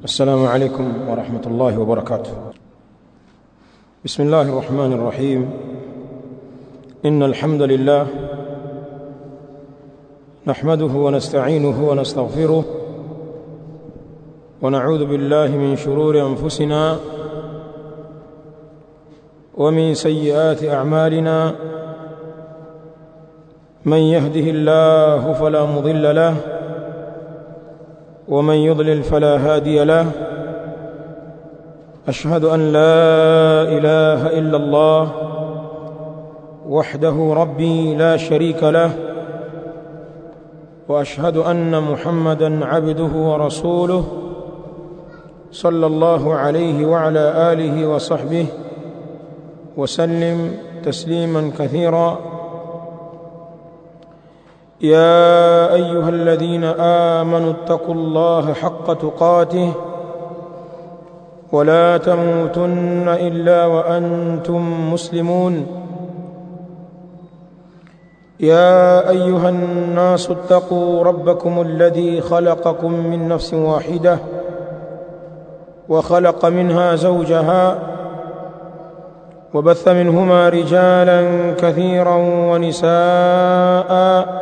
السلام عليكم ورحمة الله وبركاته بسم الله الرحمن الرحيم إن الحمد لله نحمده ونستعينه ونستغفره ونعوذ بالله من شرور أنفسنا ومن سيئات أعمالنا من يهده الله فلا مضل له ومن يضلل فلا هادي له أشهد أن لا إله إلا الله وحده ربي لا شريك له وأشهد أن محمدا عبده ورسوله صلى الله عليه وعلى آله وصحبه وسلم تسليما كثيرا يا أيها الذين آمنوا اتقوا الله حق تقاته ولا تموتن إلا وأنتم مسلمون يا أيها الناس اتقوا ربكم الذي خلقكم من نفس واحدة وخلق منها زوجها وبث منهما رجالا كثيرا ونساء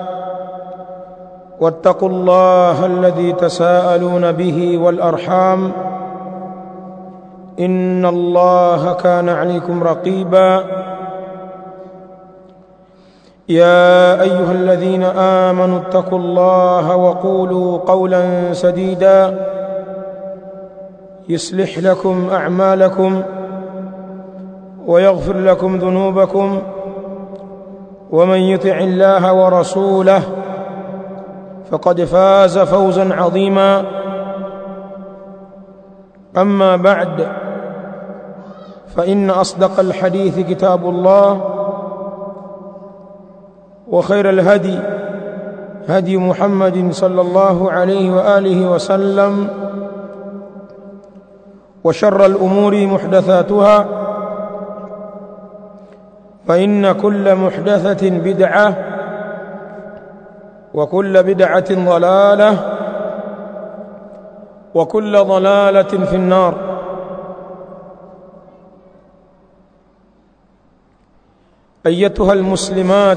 واتقوا الله الذي تساءلون به والأرحام إن الله كان عليكم رقيبا يا أيها الذين آمنوا اتقوا الله وقولوا قولا سديدا يصلح لكم أعمالكم ويغفر لكم ذنوبكم ومن يطع الله ورسوله فقد فاز فوزا عظيما أما بعد فإن أصدق الحديث كتاب الله وخير الهدي هدي محمد صلى الله عليه وآله وسلم وشر الأمور محدثاتها فإن كل محدثة بدعة وكل بدعة ضلالة وكل ضلالة في النار أيتها المسلمات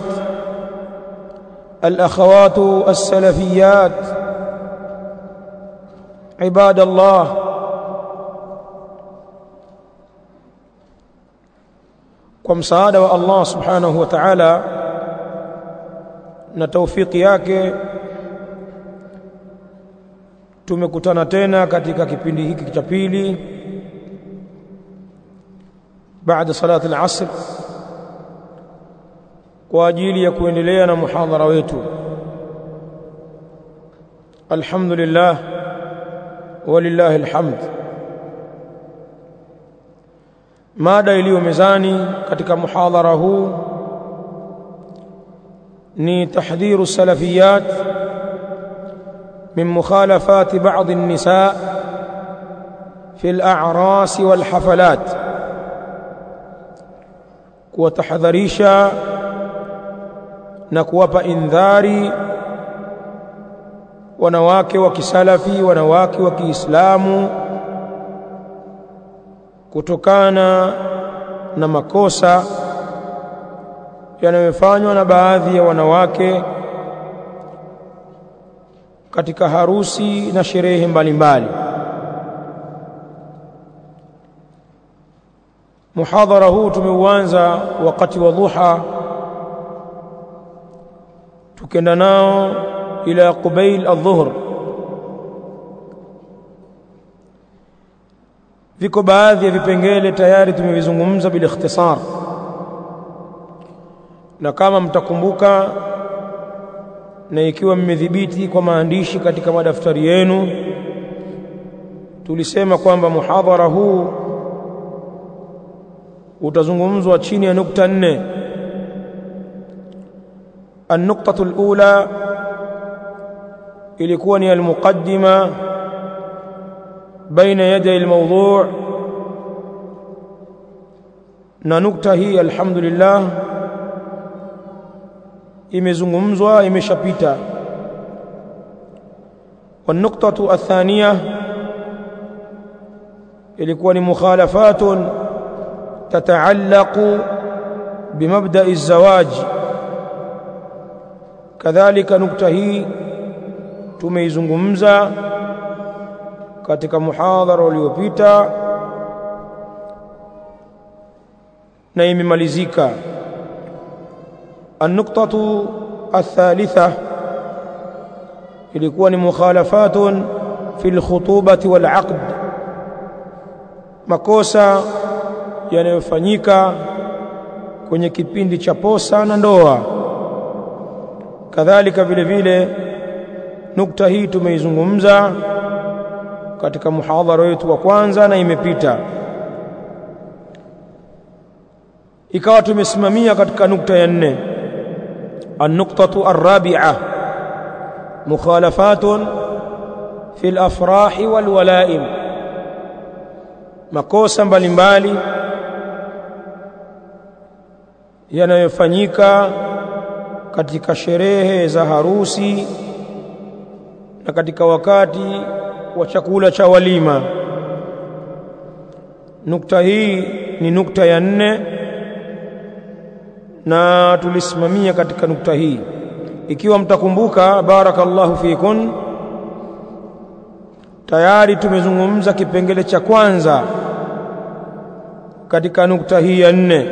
الأخوات السلفيات عباد الله kwa msaada wa Allah subhanahu wa ta'ala na taufiki yake tumekutana tena katika kipindi hiki cha pili baada salati al-asr kwa ajili ya kuendelea na muhadhara wetu alhamdulillah walillahi alhamd mada iliyo mezani katika muhadhara huu ni tahdhiru salafiyat min mukhalafat ba'd an-nisa fi al-a'ras wal-hafalat kuwatahadharisha na kuwapa indhari wanawake wa kisalafi wanawake wa Kiislamu kutokana na makosa yanayofanywa na baadhi ya wanawake katika harusi na sherehe mbalimbali muhadhara huu tumeuanza wakati wa dhuha tukenda nao ila qubail adh-dhuhr viko baadhi ya vipengele tayari tumevizungumza bila ikhtisar na kama mtakumbuka na ikiwa mmedhibiti kwa maandishi katika madaftari yenu tulisema kwamba muhadhara huu utazungumzwa chini ya nukta nne النقطة الأولى ilikuwa ni المقدمة بين يدي الموضوع na nukta hii alhamdulillah imezungumzwa imeshapita والنقطة الثانية ilikuwa ni mukhalafatun tataallaqu bimabda'i الزواج kadhalika nukta hii tumeizungumza katika muhadhara uliopita na imemalizika النقطة الثالثة ilikuwa ni mukhalafatun fi alkhutubati walaqd makosa yanayofanyika kwenye kipindi cha posa na ndoa kadhalika vile vile nukta hii tumeizungumza katika muhadhara wetu wa kwanza na imepita ikawa tumesimamia katika nukta ya nne النقطة الرابعة مخالفات في الأفراح والولائم makosa mbalimbali yanayofanyika katika sherehe za harusi na katika wakati wa chakula cha walima nukta hii ni nukta ya nne na tulisimamia katika nukta hii ikiwa mtakumbuka barakallahu fikun tayari tumezungumza kipengele cha kwanza katika nukta hii ya nne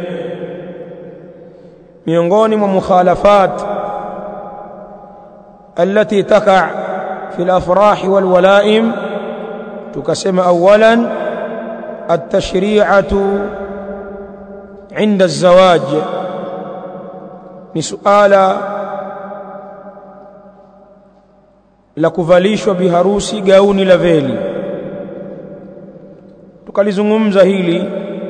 miongoni mwa mukhalafat التي تقع في الافراح والولائم tukasema اولا التشريعه عند الزواج ni suala la kuvalishwa biharusi gauni la veli tukalizungumza hili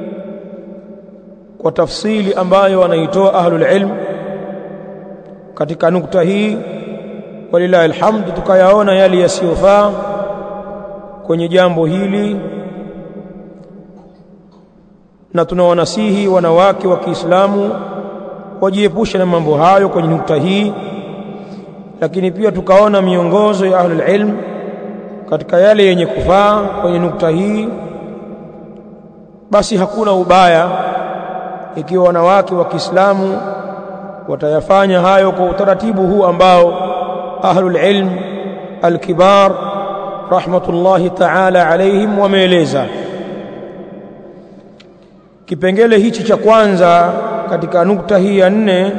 kwa tafsili ambayo wanaitoa ahlul ilm katika nukta hii walillahi alhamd tukayaona yale yasiyofaa kwenye jambo hili na tunawanasihi wanawake wa Kiislamu wajiepushe na mambo hayo kwenye nukta hii lakini pia tukaona miongozo ya ahlul ilm katika yale yenye kufaa kwenye nukta hii basi hakuna ubaya ikiwa wanawake wa Kiislamu watayafanya hayo kwa utaratibu huu ambao ahlul ilm alkibar rahmatullahi ta'ala alaihim wameeleza kipengele hichi cha kwanza katika nukta hii ya nne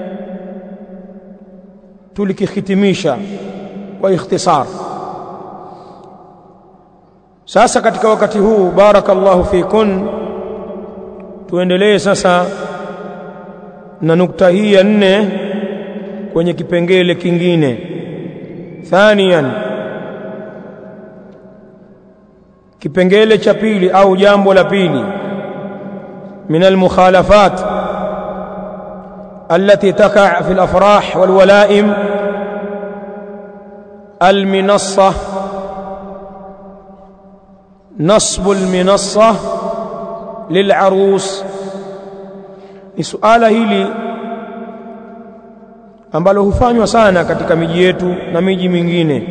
tulikihitimisha kwa ikhtisar sasa katika wakati huu barakallahu fikun tuendelee sasa na nukta hii ya nne kwenye kipengele kingine thanian kipengele cha pili au jambo la pili من المخالفات التي تقع في الافراح والولائم المنصه نصب المنصه للعروس ni suala hili ambalo hufanywa sana katika miji yetu na miji mingine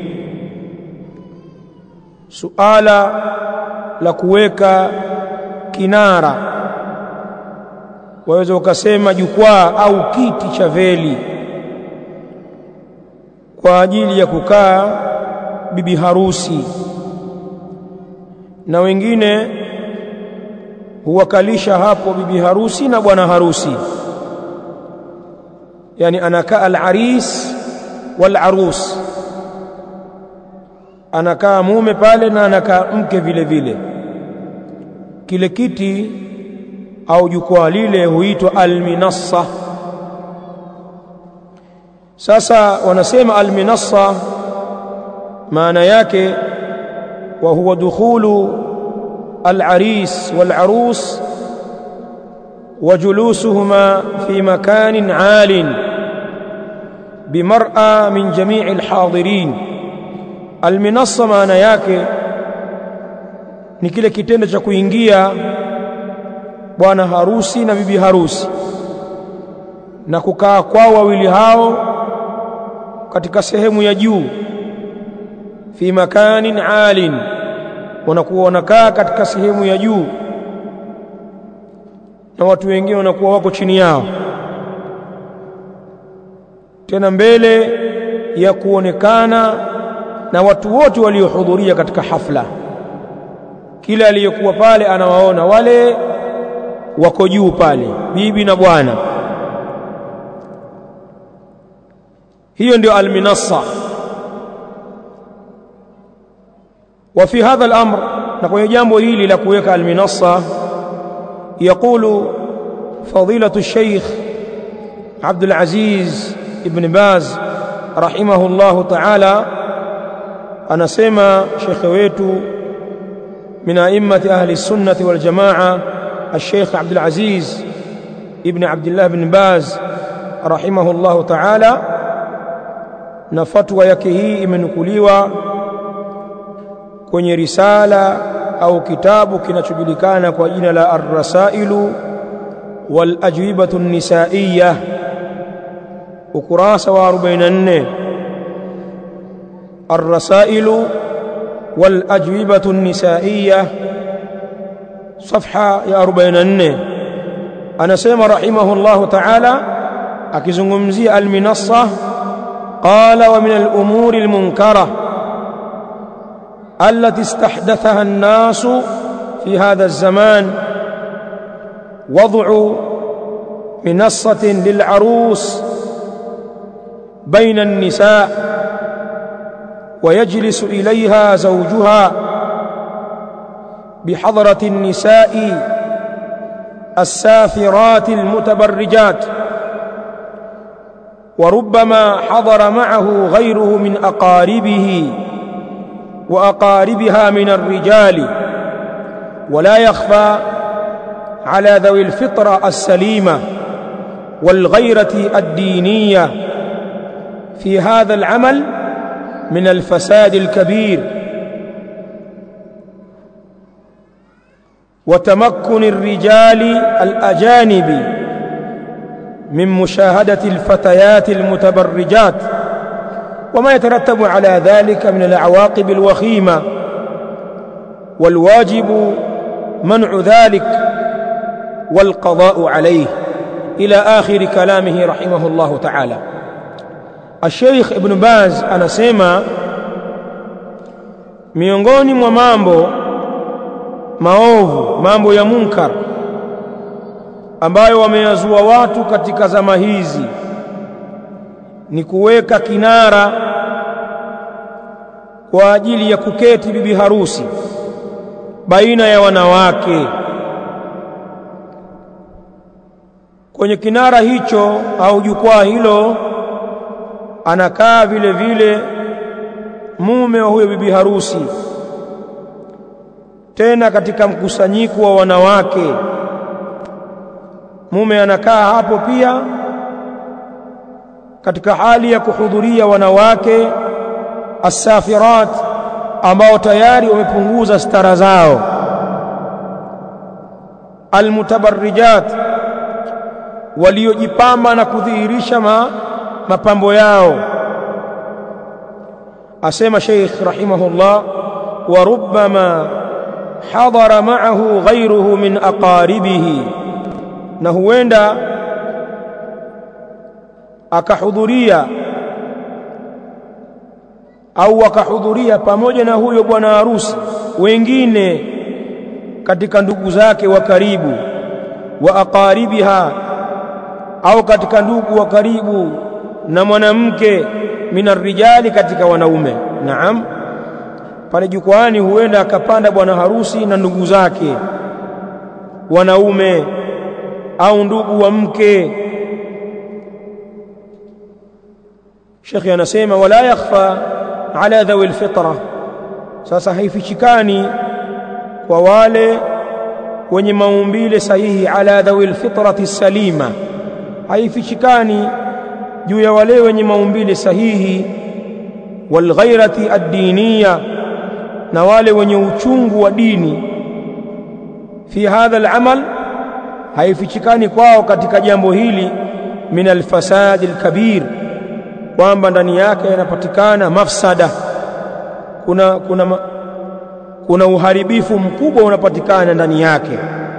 suala la kuweka kinara waweza ukasema jukwaa au kiti cha veli kwa ajili ya kukaa bibi harusi na wengine huwakalisha hapo bibi harusi na bwana harusi yani anakaa al-aris wal-arus anakaa mume pale na anakaa mke vile vile kile kiti au jukwaa lile huitwa alminassa sasa wanasema alminassa maana yake wa huwa dukhulu العريس والعروس وجلوسهما في مكان عال بمرأى من جميع الحاضرين المنصة maana yake ni kile kitendo cha kuingia bwana harusi na bibi harusi na kukaa kwao wawili hao katika sehemu ya juu fi makanin alin wanakuwa wanakaa katika sehemu ya juu na watu wengine wanakuwa wako chini yao tena mbele ya kuonekana na watu wote waliohudhuria katika hafla kila aliyekuwa pale anawaona wale wako juu pale bibi na bwana hiyo ndio alminassa wa fi hadha al-amr na kwenye jambo hili la kuweka alminassa يقول فضيلة الشيخ عبد العزيز ابن باز رحمه الله تعالى أنا سمى شيخ ويتو من أئمة أهل السنة والجماعة الشيخ عبد العزيز ابن عبد الله بن باز رحمه الله تعالى نفتوى يكهي imenukuliwa kwenye risala au kitabu kinachojulikana kwa jina la Ar-Rasailu wal Ajwibatu Nisaiya ukurasa wa 44 Ar-Rasailu wal Ajwibatu Nisaiya صفحه ya 44 anasema rahimahullahu ta'ala akizungumzia al-minassa qala wa min al-umuri al-munkara التي استحدثها الناس في هذا الزمان وضع منصة للعروس بين النساء ويجلس إليها زوجها بحضرة النساء السافرات المتبرجات وربما حضر معه غيره من أقاربه وأقاربها من الرجال ولا يخفى على ذوي الفطرة السليمة والغيرة الدينية في هذا العمل من الفساد الكبير وتمكن الرجال الأجانب من مشاهدة الفتيات المتبرجات وما يترتب على ذلك من العواقب الوخيمة والواجب منع ذلك والقضاء عليه إلى آخر كلامه رحمه الله تعالى الشيخ ابن باز anasema miongoni mwa mambo maovu mambo ya munkar ambayo wameyazua watu katika zama hizi ni kuweka kinara kwa ajili ya kuketi bibi harusi baina ya wanawake kwenye kinara hicho au jukwaa hilo anakaa vile vile mume wa huyo bibi harusi tena katika mkusanyiko wa wanawake mume anakaa hapo pia katika hali ya kuhudhuria wanawake asafirat ambao tayari wamepunguza stara zao almutabarrijat waliojipamba na kudhihirisha ma, mapambo yao asema Sheikh rahimahullah wa rubbama hadara ma'ahu ghayruhu min aqaribihi na huenda akahudhuria au akahudhuria pamoja na huyo bwana harusi wengine katika ndugu zake wa karibu wa aqaribiha au katika ndugu wa karibu na mwanamke minarijali katika wanaume naam pale jukwani huenda akapanda bwana harusi na ndugu zake wanaume au ndugu wa mke Sheikh anasema wala yakhfa ala dhawi alfitra sasa haifichikani kwa wale wenye maumbile sahihi ala dhawi alfitrati salima haifichikani juu ya wale wenye maumbile sahihi walghairati ad-diniya na wale wenye uchungu wa dini fi hadha al-amal haifichikani kwao katika jambo hili min al-fasad al-kabir kwamba ndani yake yanapatikana mafsada kuna kuna kuna uharibifu mkubwa unapatikana ndani yake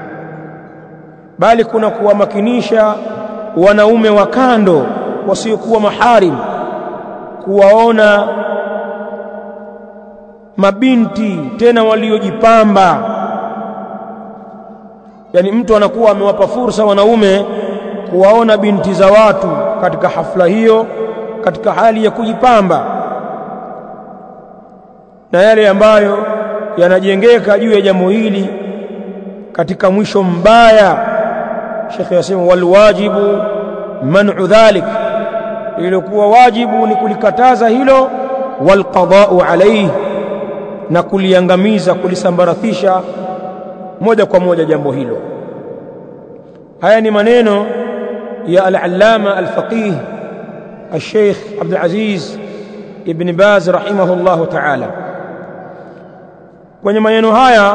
bali kuna kuwamakinisha wanaume wa kando wasiokuwa maharim kuwaona mabinti tena waliojipamba yani mtu anakuwa amewapa fursa wanaume kuwaona binti za watu katika hafla hiyo katika hali ya kujipamba na yale ambayo yanajengeka juu ya jambo hili katika mwisho mbaya Sheikh yasema wal wajibu man'u dhalik ilikuwa wajibu ni kulikataza hilo wal qada'u alayhi na kuliangamiza kulisambaratisha moja kwa moja jambo hilo haya ni maneno ya al-allama al-faqih al-sheikh Abdul Aziz ibn Baz rahimahullah ta'ala kwenye maneno haya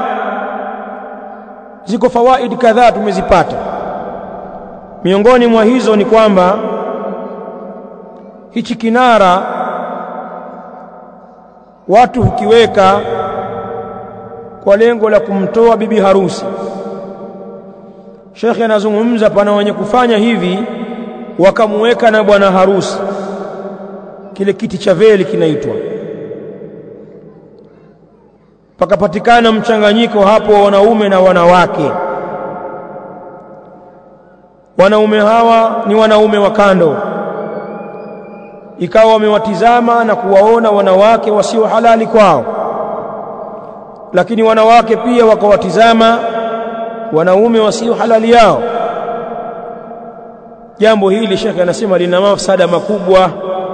ziko fawaid kadhaa tumezipata miongoni mwa hizo ni kwamba hichi kinara watu hukiweka kwa lengo la kumtoa bibi harusi Sheikh anazungumza pana wenye kufanya hivi wakamuweka na bwana harusi kile kiti cha veli kinaitwa pakapatikana mchanganyiko hapo wa wanaume na wanawake wanaume hawa ni wanaume wa kando ikawa wamewatizama na kuwaona wanawake wasio halali kwao lakini wanawake pia wakawatizama wanaume wasio halali yao jambo hili shekhe anasema lina mafsada makubwa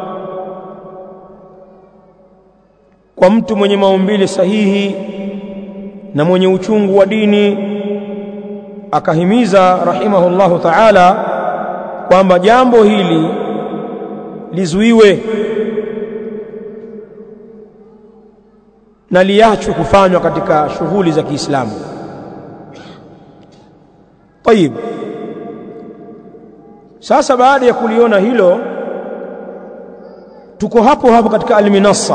kwa mtu mwenye maumbile sahihi na mwenye uchungu wa dini akahimiza rahimahullahu ta'ala kwamba jambo hili lizuiwe na liachwe kufanywa katika shughuli za Kiislamu. Tayib. Sasa baada ya kuliona hilo tuko hapo hapo katika Al-Minassa.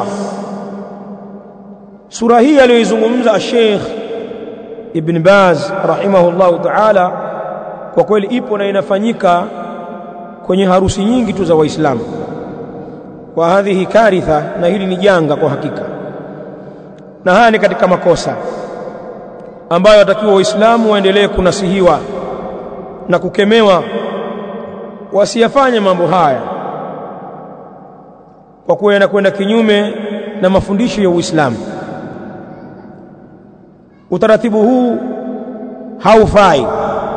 Sura hii aliyoizungumza Sheikh Ibn Baz rahimahullahu ta'ala kwa kweli ipo na inafanyika kwenye harusi nyingi tu za Waislamu. Wa hadhihi karitha, na hili ni janga kwa hakika, na haya ni katika makosa ambayo watakiwa Waislamu waendelee kunasihiwa na kukemewa, wasiyafanye mambo haya kwa kuwa yanakwenda kinyume na mafundisho ya Uislamu. Utaratibu huu haufai,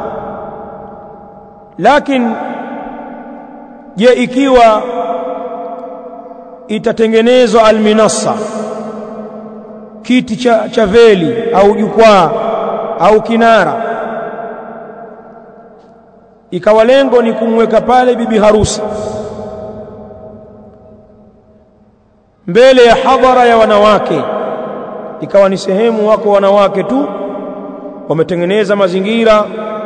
lakini je, ikiwa itatengenezwa alminassa, kiti cha, cha veli au jukwaa au kinara, ikawa lengo ni kumweka pale bibi harusi mbele ya hadhara ya wanawake, ikawa ni sehemu wako wanawake tu wametengeneza mazingira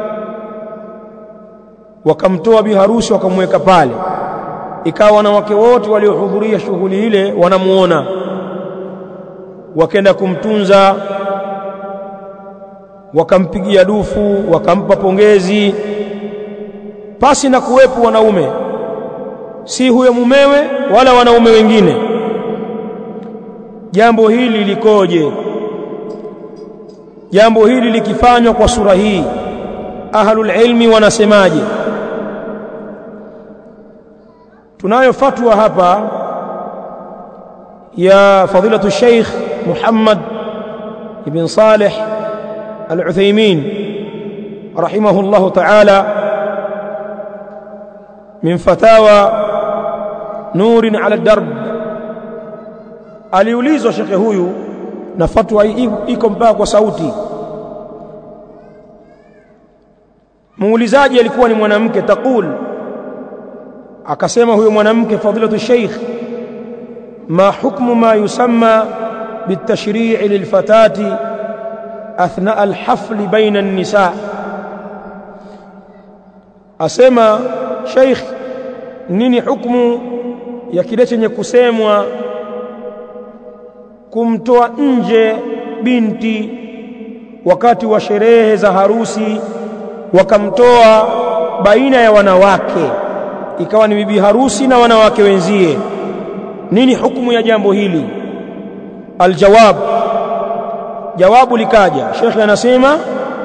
wakamtoa biharusi wakamweka pale, ikawa wanawake wote waliohudhuria shughuli ile wanamuona, wakenda kumtunza, wakampigia dufu, wakampa pongezi, pasi na kuwepo wanaume, si huyo mumewe wala wanaume wengine. Jambo hili likoje? Jambo hili likifanywa kwa sura hii, ahlul ilmi wanasemaje? tunayo fatwa hapa ya fadilatu Sheikh Muhammad ibn Saleh Al-Uthaymeen rahimahullahu ta'ala min fatawa nurin ala darb aliulizwa shekhe huyu na fatwa iko mpaka kwa sauti muulizaji alikuwa ni mwanamke taqul akasema huyo mwanamke fadilatu sheikh ma hukmu ma yusamma bitashri'i lilfatati athna alhafl baina an-nisa asema sheikh nini hukmu ya kile chenye kusemwa kumtoa nje binti wakati wa sherehe za harusi wakamtoa baina ya wanawake ikawa ni bibi harusi na wanawake wenzie nini hukumu ya jambo hili aljawab jawabu likaja shekhe anasema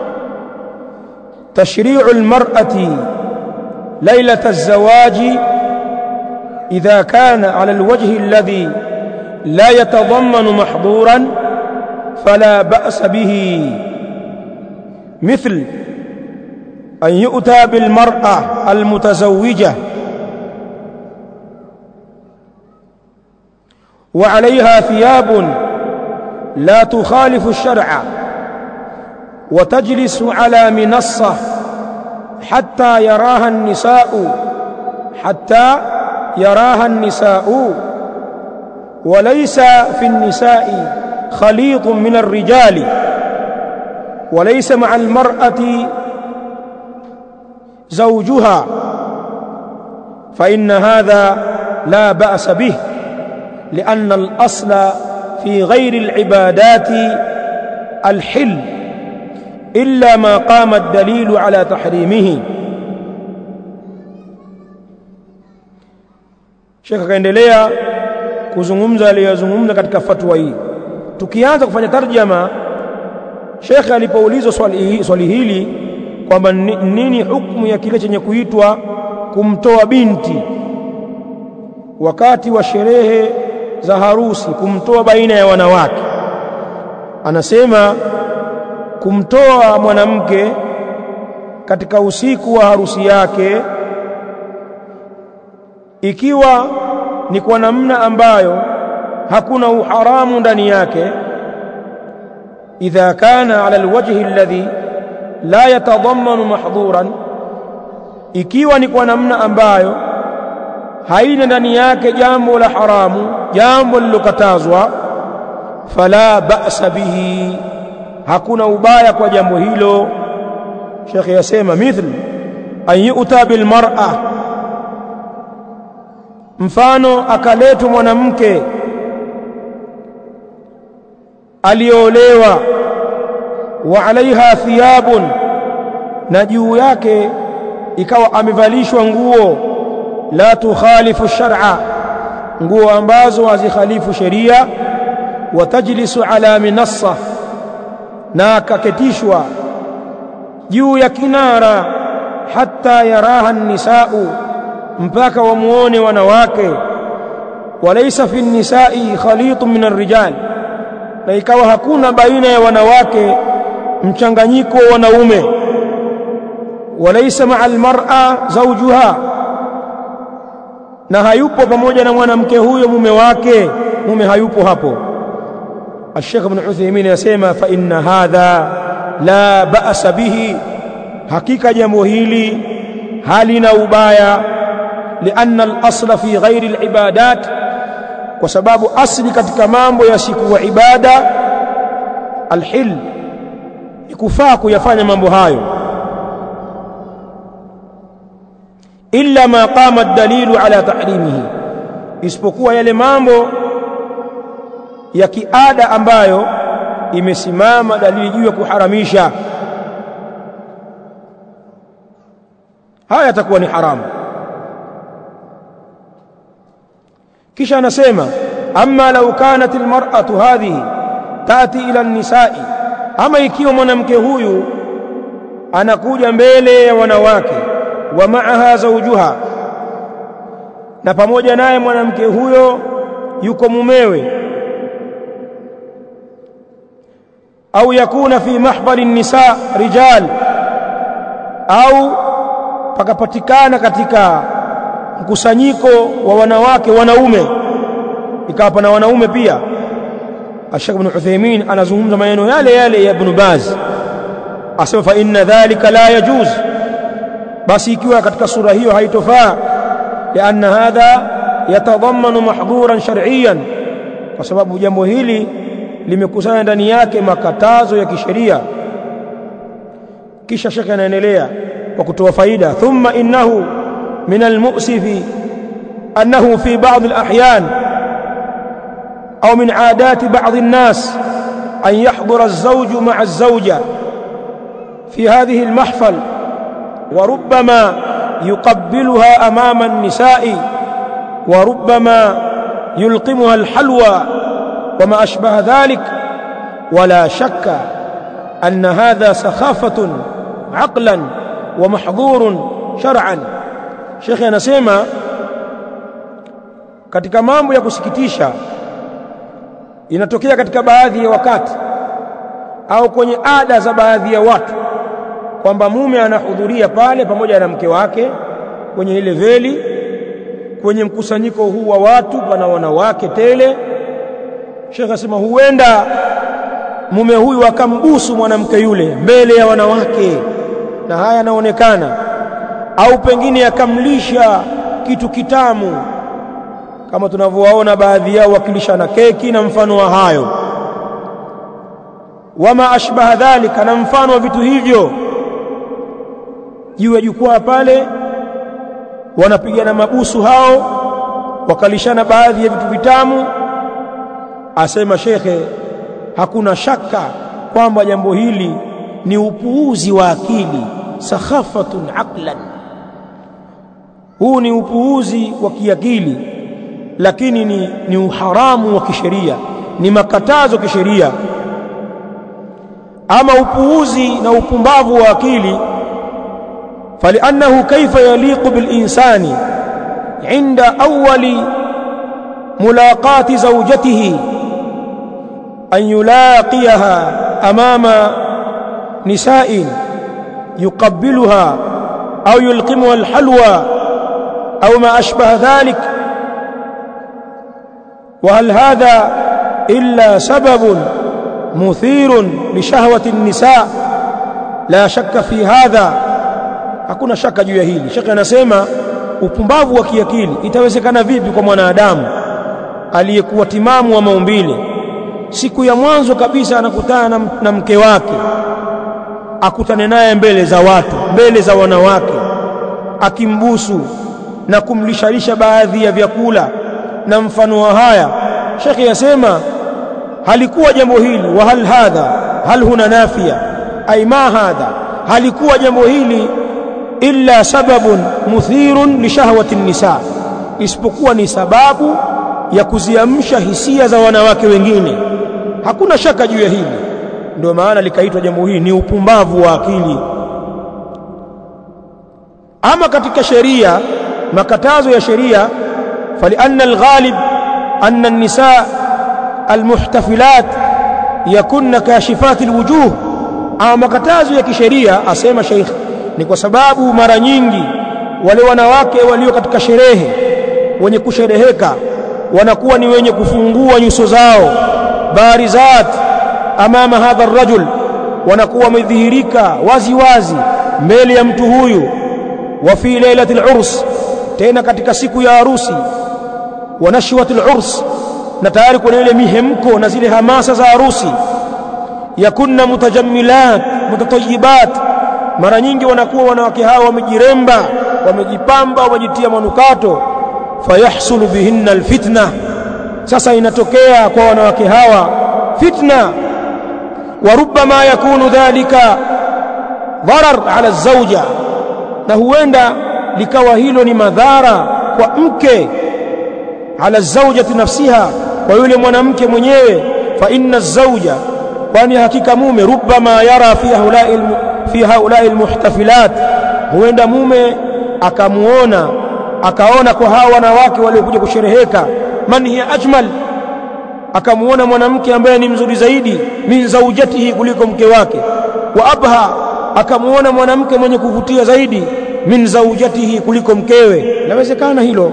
tashri'u almar'ati ليلة الزواج إذا كان على الوجه الذي لا يتضمن محظورا فلا بأس به مثل أن يؤتى بالمرأة المتزوجة وعليها ثياب لا تخالف الشرع وتجلس على منصة حتى يراها النساء حتى يراها النساء وليس في النساء خليط من الرجال وليس مع المرأة زوجها فإن هذا لا بأس به لأن الأصل في غير العبادات الحل إلا ما قام الدليل على تحريمه Sheikh akaendelea kuzungumza aliyozungumza katika fatwa hii. Tukianza kufanya tarjama, Sheikh alipoulizwa swali, swali hili kwamba nini hukumu ya kile chenye kuitwa kumtoa binti wakati wa sherehe za harusi, kumtoa baina ya wanawake, anasema kumtoa mwanamke katika usiku wa harusi yake ikiwa ni kwa namna ambayo hakuna uharamu ndani yake idha kana ala alwajhi alladhi la yatadammanu mahdhuran ikiwa ni kwa namna ambayo haina ndani yake jambo la haramu jambo lilokatazwa fala ba'sa bihi hakuna ubaya kwa jambo hilo Sheikh yasema mithl an yu'ta bil mar'a mfano akaletwa mwanamke aliolewa wa alaiha thiyabun na juu yake ikawa amevalishwa nguo la tukhalifu shar'a nguo ambazo hazikhalifu sheria watajlisu ala minassa na akaketishwa juu ya kinara hata yaraha nisau mpaka wamuone wanawake walaysa fi nisai khalitun min arrijal na ikawa hakuna baina ya wanawake mchanganyiko wa wanaume walaysa ma'a almar'a zawjuha na hayupo pamoja na mwanamke huyo mume wake mume hayupo hapo الشيخ ابن عثيمين يسمى فإن هذا لا بأس به حقيقة jambo hili halina ubaya لأن الأصل في غير العبادات kwa sababu asli katika mambo yasikuwa ibada alhil ikufaa kuyafanya mambo hayo illa ma qama ad-dalilu ala tahrimihi isipokuwa yale mambo ya kiada ambayo imesimama dalili juu ya kuharamisha haya yatakuwa ni haramu kisha anasema amma law kanat almar'atu hadhihi tati ila an-nisa'i ama ikiwa mwanamke huyu anakuja mbele ya wanawake wa ma'aha zawjuha na pamoja naye mwanamke huyo yuko mumewe au yakuna fi mahdhari nisa rijal au pakapatikana katika mkusanyiko wa wanawake wanaume ikawa pana wanaume pia Sheikh Ibn Uthaymeen anazungumza maneno yale yale ya Ibn Baz asema fa inna dhalika la yajuz basi ikiwa katika sura hiyo haitofaa lianna hadha yatadhammanu mahdhuran shar'iyyan kwa sababu jambo hili limekusanya ndani yake makatazo ya kisheria kisha shekhe anaendelea kwa kutoa faida thumma innahu min almu'sifi annahu fi ba'd alahyan au min aadati ba'd an-nas أن يحضر الزوج مع الزوجة في هذه المحفل وربما يقبلها أمام النساء وربما يلقمها الحلوى وما أشبه ذلك ولا شك أن هذا سخافة عقلا ومحظور شرعا شيخ anasema katika mambo ya kusikitisha inatokea katika baadhi ya wakati au kwenye ada za baadhi ya watu kwamba mume anahudhuria pale pamoja na mke wake kwenye ile veli kwenye mkusanyiko huu wa watu pana wanawake tele Sheikh asema huenda mume huyu akambusu mwanamke yule mbele ya wanawake na haya yanaonekana au pengine akamlisha kitu kitamu kama tunavyowaona baadhi yao wakilisha na keki na mfano wa hayo wama ashbaha dhalika na mfano wa vitu hivyo juu ya jukwaa pale wanapigana mabusu hao wakalishana baadhi ya vitu vitamu asema shekhe hakuna shaka kwamba jambo hili ni upuuzi wa akili sakhafatun aqlan huu ni upuuzi wa kiakili lakini ni, ni uharamu wa kisheria ni makatazo kisheria ama upuuzi na upumbavu wa akili فلأنه كيف يليق بالإنسان عند أول ملاقاة زوجته أن يلاقيها أمام نساء يقبلها أو يلقمها الحلوى أو ما أشبه ذلك وهل هذا إلا سبب مثير لشهوة النساء لا شك في هذا hakuna shaka juu ya hili shaka anasema upumbavu wa kiakili itawezekana vipi kwa mwanadamu aliyekuwa timamu wa maumbile siku ya mwanzo kabisa anakutana na, na mke wake akutane naye mbele za watu mbele za wanawake akimbusu na kumlishalisha baadhi ya vyakula na mfano wa haya shekhi yasema halikuwa jambo hili wa hal hadha hal huna nafia ay ma hadha halikuwa jambo hili illa sababun muthirun li shahwati nisa isipokuwa ni sababu ya kuziamsha hisia za wanawake wengine hakuna shaka juu ya hili ndio maana likaitwa jambo hili ni upumbavu wa akili ama katika sheria makatazo ya sheria فلأن الغالب أن النساء المحتفلات يكن كاشفات الوجوه أما makatazo ya kisheria asema Sheikh ni kwa sababu mara nyingi wale wanawake walio katika sherehe wenye kushereheka wanakuwa ni wenye kufungua nyuso zao barizat amama hadha rajul wanakuwa wamedhihirika wazi wazi mbele ya mtu huyu wa fi lailatil urs tena katika siku ya harusi wa nashwatil urs na tayari kuna ile mihemko na zile hamasa za harusi yakunna mutajammilat mutatayyibat mara nyingi wanakuwa wanawake hawa wamejiremba wamejipamba wamejitia manukato fayahsulu bihinna alfitna sasa inatokea kwa wanawake hawa fitna wa rubbama yakunu dhalika dharar ala zawja na huenda likawa hilo ni madhara kwa mke ala zawjati nafsiha kwa yule mwanamke mwenyewe fa inna zawja kwani hakika mume rubbama yara fi haulai fi haulai almuhtafilat huenda mume akamuona akaona kwa hawa wanawake waliokuja kushereheka man hiya ajmal akamuona mwanamke ambaye ni mzuri zaidi min zaujatihi kuliko mke wake wa abha akamuona mwanamke mwenye kuvutia zaidi min zaujatihi kuliko mkewe inawezekana hilo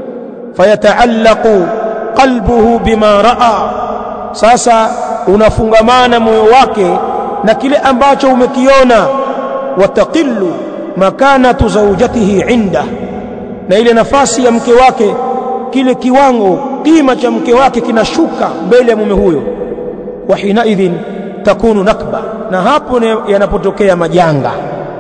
fayataallaqu qalbuhu bima raa sasa unafungamana moyo wake na kile ambacho umekiona wataqillu makanatu zaujatihi inda na ile nafasi ya mke wake kile kiwango kima cha mke wake kinashuka mbele ya mume huyo wa hinaidhin takunu nakba na hapo yanapotokea majanga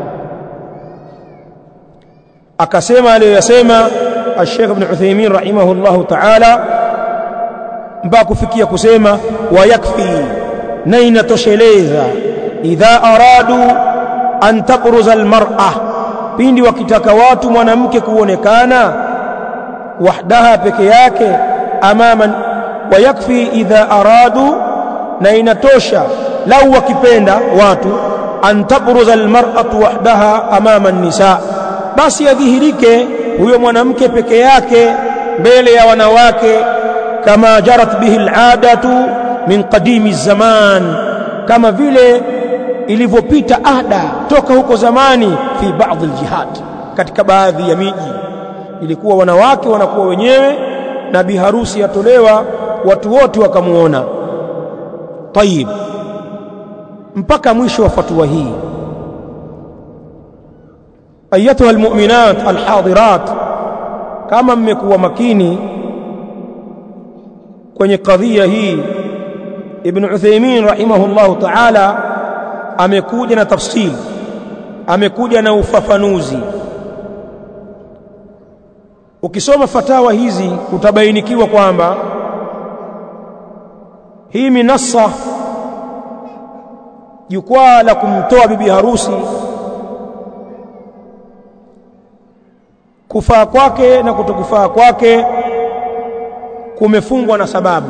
akasema aliyoyasema الشيخ ابن عثيمين رحمه الله تعالى mpaka kufikia kusema wayakfi na inatosheleza idha aradu an tabruza almar'a pindi wakitaka watu mwanamke kuonekana wahdaha peke yake amama wayakfi idha aradu na inatosha lau wakipenda watu an tabruza almar'atu wahdaha amama an-nisa basi yadhihirike huyo mwanamke peke yake mbele ya wanawake kama jarat bihi al'adatu min qadimi zaman kama vile ilivyopita ada toka huko zamani fi baadhi aljihad katika baadhi ya miji ilikuwa wanawake wanakuwa wenyewe na biharusi yatolewa watu wote wakamuona tayib mpaka mwisho wa fatwa hii ayatuha almu'minat alhadirat kama mmekuwa makini kwenye kadhia hii ibn Uthaymeen rahimahullahu ta'ala amekuja na tafsiri amekuja na ufafanuzi ukisoma fatawa hizi utabainikiwa kwamba hii minassa jukwaa la kumtoa bibi harusi kufaa kwake na kutokufaa kwake kumefungwa na sababu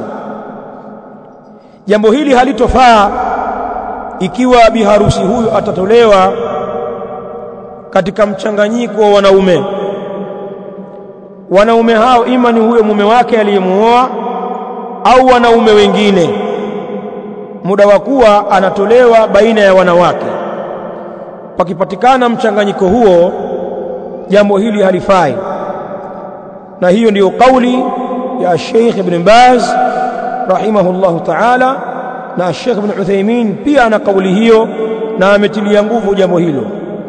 jambo hili halitofaa ikiwa biharusi huyu atatolewa katika mchanganyiko wa wanaume wanaume hao ima ni huyo mume wake aliyemuoa au wanaume wengine muda wa kuwa anatolewa baina ya wanawake pakipatikana mchanganyiko huo jambo hili halifai na hiyo ndiyo kauli ya Sheikh Ibn Baz rahimahullahu ta'ala na Sheikh Ibn Uthaymeen pia ana kauli hiyo na ametilia nguvu jambo hilo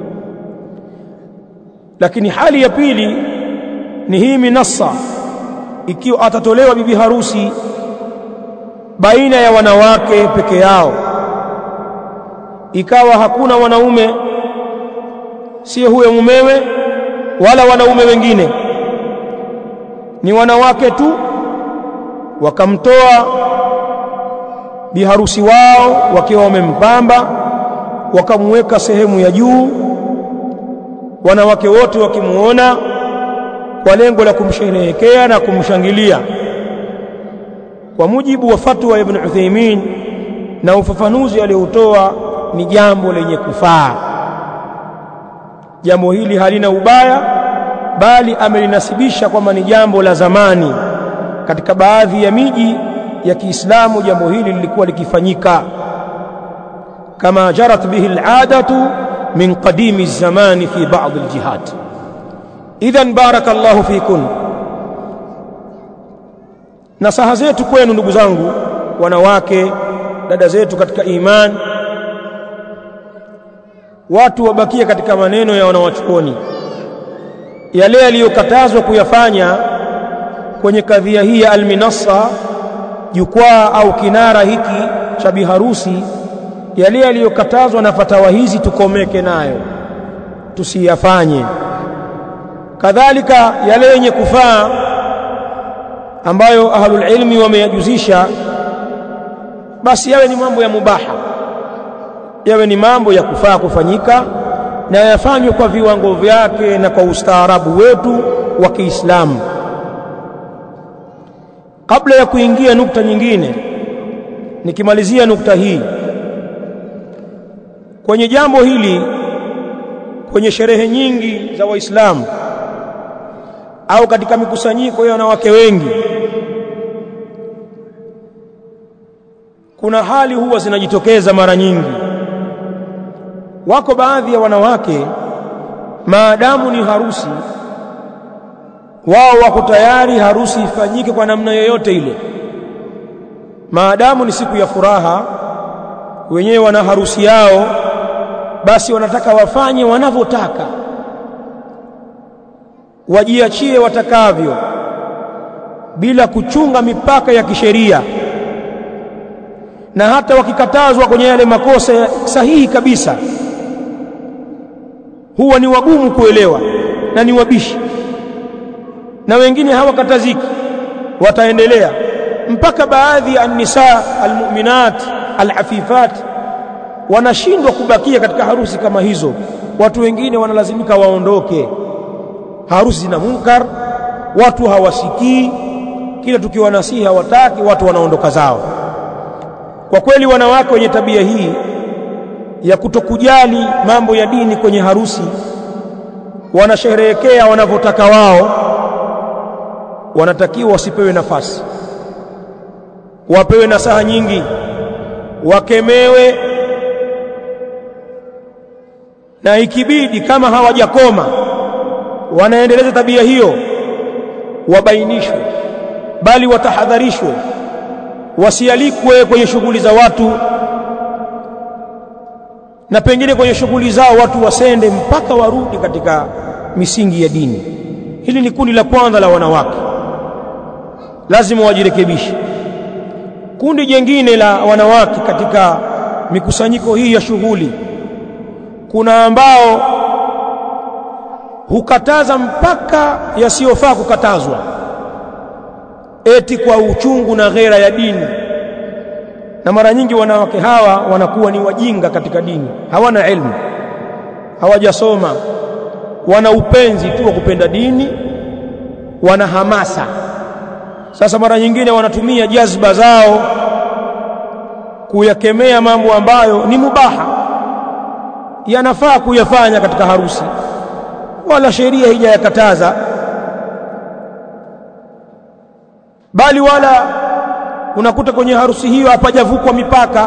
lakini hali ya pili ni hii minassa ikiwa atatolewa bibi harusi baina ya wanawake peke yao ikawa hakuna wanaume si huyo mumewe wala wanaume wengine ni wanawake tu wakamtoa biharusi wao wakiwa wamempamba wakamweka sehemu ya juu wanawake wote wakimuona kwa lengo la kumsherehekea na kumshangilia kwa mujibu wa fatwa ya Ibn Uthaymeen na ufafanuzi aliotoa ni jambo lenye kufaa jambo hili halina ubaya bali amelinasibisha kwamba ni jambo la zamani katika baadhi ya miji ya Kiislamu jambo hili lilikuwa likifanyika kama jarat bihi al'adatu min qadimi zamani fi ba'd aljihad idhan barakallahu fikun nasaha zetu kwenu ndugu zangu wanawake dada zetu katika iman watu wabakie katika maneno ya wanawachuoni yale yaliyokatazwa kuyafanya kwenye kadhia hii ya alminassa jukwaa au kinara hiki cha biharusi yale yaliyokatazwa na fatawa hizi tukomeke nayo tusiyafanye kadhalika yale yenye kufaa ambayo ahlul ilmi wameyajuzisha basi yawe ni mambo ya mubaha yawe ni mambo ya kufaa kufanyika na yafanywe kwa viwango vyake na kwa ustaarabu wetu wa Kiislamu kabla ya kuingia nukta nyingine nikimalizia nukta hii kwenye jambo hili kwenye sherehe nyingi za waislamu au katika mikusanyiko ya wanawake wengi kuna hali huwa zinajitokeza mara nyingi wako baadhi ya wanawake maadamu ni harusi wao wako tayari harusi ifanyike kwa namna yoyote ile maadamu ni siku ya furaha wenyewe wana harusi yao basi wanataka wafanye wanavyotaka wajiachie watakavyo bila kuchunga mipaka ya kisheria na hata wakikatazwa kwenye yale makosa sahihi kabisa huwa ni wagumu kuelewa na ni wabishi na wengine hawakataziki wataendelea mpaka baadhi ya nisa almu'minat alafifat wanashindwa kubakia katika harusi kama hizo watu wengine wanalazimika waondoke harusi zina munkar watu hawasikii kila tukiwa nasihi hawataki watu wanaondoka zao kwa kweli wanawake wenye tabia hii ya kutokujali mambo ya dini kwenye harusi wanasherehekea wanavyotaka wao wanatakiwa wasipewe nafasi wapewe nasaha nyingi wakemewe na ikibidi kama hawajakoma wanaendeleza tabia hiyo wabainishwe bali watahadharishwe wasialikwe kwenye shughuli za watu na pengine kwenye shughuli zao watu wasende mpaka warudi katika misingi ya dini hili ni kundi la kwanza la wanawake lazima wajirekebishe kundi jengine la wanawake katika mikusanyiko hii ya shughuli kuna ambao hukataza mpaka yasiyofaa kukatazwa eti kwa uchungu na ghera ya dini na mara nyingi wanawake hawa wanakuwa ni wajinga katika dini hawana elimu hawajasoma wana upenzi tu wa kupenda dini wana hamasa sasa mara nyingine wanatumia jazba zao kuyakemea mambo ambayo ni mubaha yanafaa kuyafanya katika harusi wala sheria haijayakataza bali wala unakuta kwenye harusi hiyo hapajavukwa mipaka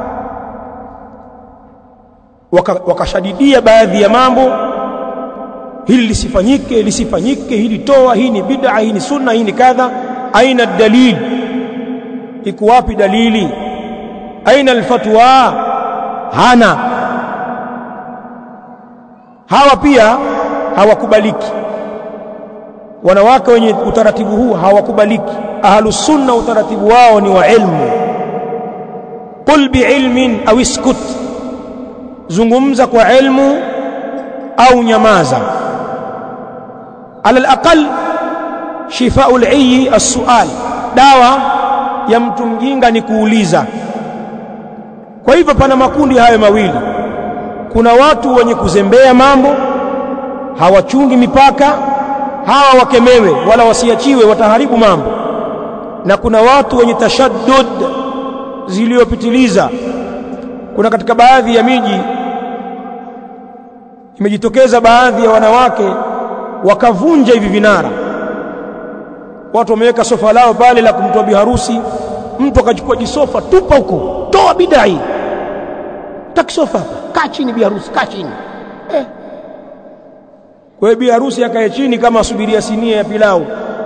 wakashadidia waka baadhi ya mambo hili lisifanyike lisifanyike hili toa hii ni bid'a hii ni sunna hii ni kadha aina dalil iko wapi dalili aina alfatwa hana hawa pia hawakubaliki wanawake wenye utaratibu huu hawakubaliki ahlus sunna utaratibu wao ni wa ilmu qul biilmin au iskut zungumza kwa ilmu au nyamaza ala alaqal shifau al-ayyi as-su'al dawa ya mtu mjinga ni kuuliza kwa hivyo pana makundi hayo mawili kuna watu wenye kuzembea mambo hawachungi mipaka hawa wakemewe wala wasiachiwe wataharibu mambo na kuna watu wenye tashaddud ziliyopitiliza kuna katika baadhi ya miji imejitokeza baadhi ya wanawake wakavunja hivi vinara watu wameweka sofa lao pale la kumtoa biharusi mtu akachukua jisofa tupa huko toa bidai takisofa kaa chini biharusi kaa chini eh. kwa hiyo biharusi akae chini kama asubiria sinia ya pilau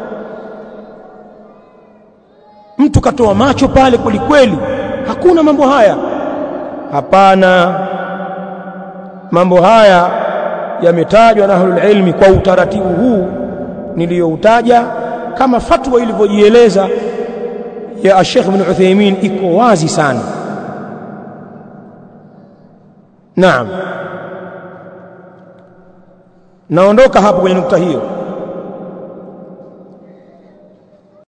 mtu katoa macho pale kwelikweli hakuna mambo haya hapana mambo haya yametajwa na ahlul ilmi kwa utaratibu huu niliyoutaja kama fatwa ilivyojieleza ya Sheikh Ibn Uthaymeen iko wazi sana Naam Naondoka hapo kwenye nukta hiyo